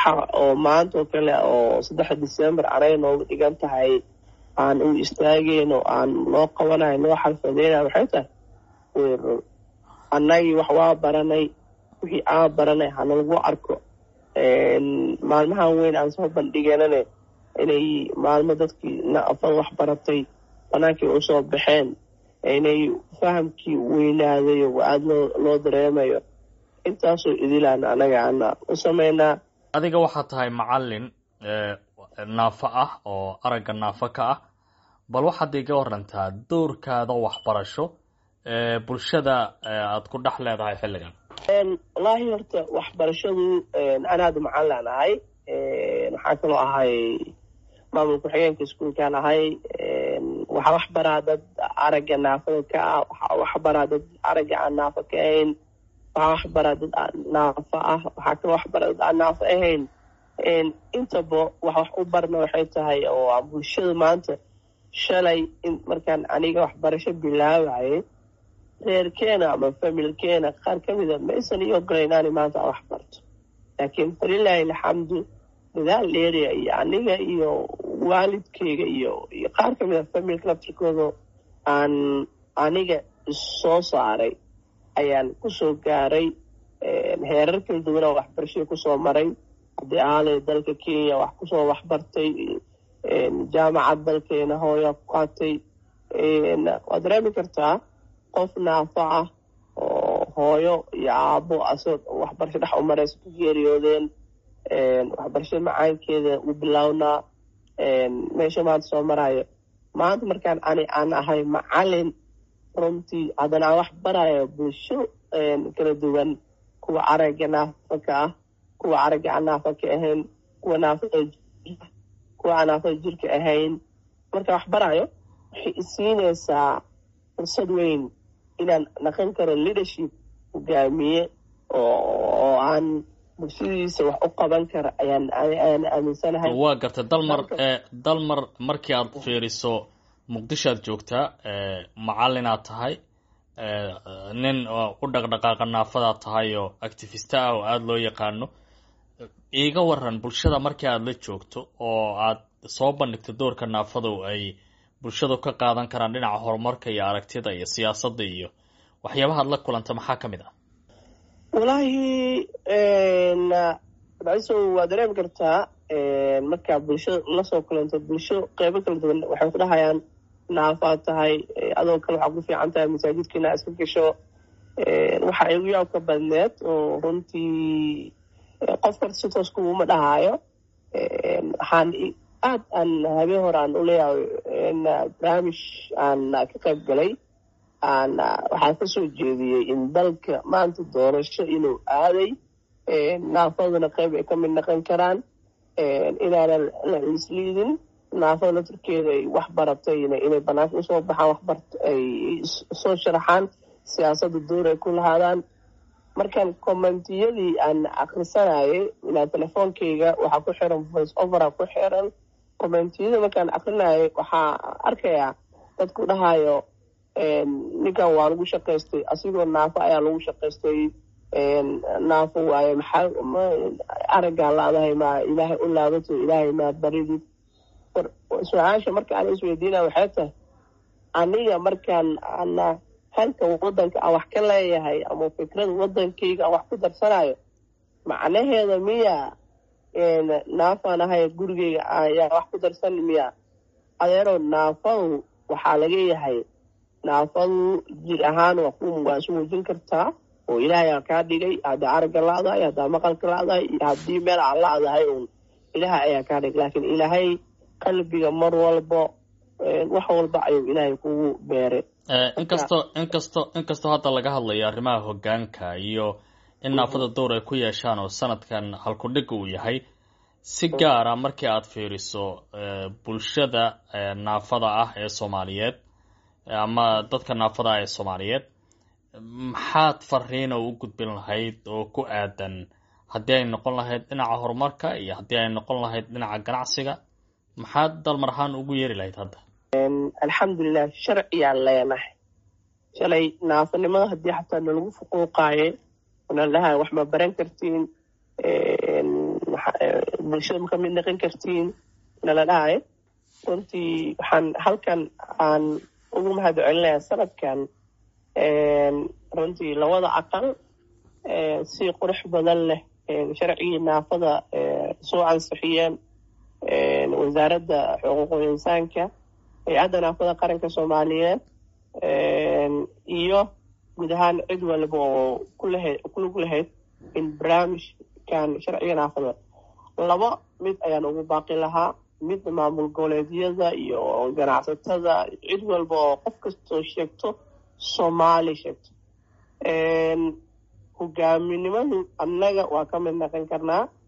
waxa oo maanta oo kale oo saddexa december anay nooga dhigan tahay aan u istaageen oo aan noo qabanayo noo xalfadeynayo waxay tahay way run annagii wax waa baranay wixii aan baranay hanalagu arko maalmahan weyn aan soo bandhiganane inay maalmo dadkii naafada wax baratay banaankii usoo baxeen inay fahamkii weynaaday oo aada loo loo dareemayo intaasoo idilaan anaga ana u sameynaa adiga waxaad tahay macalin naafo ah oo aragga naafo ka ah bal waxaad iga warantaa doorkaada waxbarasho ee bulshada aad ku dhex leedahay xilligan wallaahi horta waxbarashadu anaada macalin ahay waxaa kaloo ahay maamul ku-xigeenka iskuolkaan ahay waxaa wax baraa dad aragga naafada ka ah waxaa wax baraa dad aragga aan naafo ka ahayn waxaa wax baraa dad naafo ah waxaa kaloo wax baraa dad aan naafo ahayn intaba wax wax u barna waxay tahay oo bulshada maanta shalay markaan aniga waxbarasho bilaabaye reerkeena ama familkeena qaar ka mida ma aysan ii ogolayn inaani maanta aan wax barto laakiin falilaahi alxamdu dadaal dheeriya iyo aniga iyo waalidkeyga iyo iyo qaar ka mida familka laftirkooda aan aniga issoo saaray ayaan kusoo gaaray heerar kala duwanaa waxbarashada kusoo maray haddii ahalay dalka kenya wax kusoo waxbartay jaamacad dalkeena hooyaa ku qaatay waad dareemi kartaa qof naafo ah oo hooyo iyo aabo asagoo waxbarasho dhex u maraysa ku geeriyoodeen waxbarashada macaankeeda u bilownaa meesha maanta soo marayo maanta markaan ani aan ahay macalin runtii haddana aan wax barayo bulsho kala duwan kuwa aragga naafo ka ah kuwa aragga aan naafo ka ahayn kuwa naafada kuwa aan naafada jirka ahayn markaan wax barayo waxay isiinaysaa fursad weyn inaan naqon karo leadership hogaamiye oo aan bulshadiisa wax u qaban kara ayaan ayaan aaminsanahay waa gartay dalmar dalmar markii aad fiiriso muqdisho aad joogtaa macalinaad tahay nin u dhaqdhaqaaqa naafadaad tahay oo activista ah oo aada loo yaqaano iiga waran bulshada markii aada la joogto oo aad soo bandhigto doorka naafadu ay bulshadu ka qaadan karaan dhinaca horumarka iyo aragtida iyo siyaasadda iyo waxyaabahaad la kulanta maxaa ka mid ah wallaahi baiso waa dareemi kartaa markaa bulshada lasoo kulanto bulsho qeybo kala duwan waxay ku dhahayaan naafaad tahay adoo kale waxaa ku fiican tahay masaajidka inaa iska gasho waxa igu yaabka badneed oo runtii qof karta si toos kuuma dhahaayo waxaan aad aan habeen hore aan uleeyahay barnaamij aan ka qayb galay aan waxaan kasoo jeediyey in dalka maanta doorasho inuu aaday naafaduna qayb ay ka mid naqon karaan inaanan la isliidin naafada laftirkeeda ay wax baratayna inay banaanka usoo baxaan waxbart ay soo sharaxaan siyaasadda door ay ku lahaadaan markaan commentiyadii aan akrisanayay ilaa telefoonkeyga waxaa ku xiran voice overa ku xiran commentiyada markaan akrinayay waxaa arkayaa dadku dhahayo ninkan waa lagu shaqaystay asigoo naafo ayaa lagu shaqaystay naafo waaye maxaa araggaa laadahay maa ilaahay u laabato ilaahay maa baridid su-aasha marka aan isweydiinaya waxay tahay aniga markaan ana halka wadanka aan wax ka leeyahay ama fikrada wadankeyga aan wax ku darsanayo macnaheeda miya naafaan ahay gurigeyga ayaa wax ku darsan miya adeero naafadu waxaa laga yahay naafadu jir ahaan waa ku waa isu muujin kartaa oo ilaahay aa kaa dhigay haddaa aragga la-dahay haddaa maqalka la-dahay iyo haddii meel aan la-dahay uun ilaahay ayaa kaa dhigay laakiin ilaahay qalbiga mar walba wax walba ayuu ilaahay kugu beeray inkastoo inkastoo inkastoo hadda laga hadlayo arrimaha hoggaanka iyo in naafada dowr ay ku yeeshaan oo sanadkan halkudhig uu yahay si gaara markii aad fiiriso bulshada naafada ah ee soomaaliyeed ama dadka naafada ah ee soomaaliyeed maxaad fariina u gudbin lahayd oo ku aadan haddii ay noqon lahayd dhinaca horumarka iyo haddii ay noqon lahayd dhinaca ganacsiga maxaad dalmar ahaan ugu yeeri lahayd hadda alxamdulilah sharciyaan leenahay shalay naafanimada haddii xataa nalagu fuquuqaaye nala dhahay wax ma baran kartiin bulshada ma ka mid noqon kartiin nala dhahay runtii waxaan halkan aan ugu mahad celinayaa sanadkan runtii labada aqal si qurux badan leh sharcigii naafada soo ansixiyeen wasaaradda xuquuqul insaanka hay-adda naafada qaranka soomaaliyeed iyo guud ahaan cid walba oo kulahayd kulug lahayd in barnaamijkan sharciga naafada laba mid ayaan ugu baaqi lahaa midna maamul goboleedyada iyo ganacsatada cid walba oo qof kastoo sheegto soomaali sheegto hogaaminimadu annaga waa ka mid naqon karnaa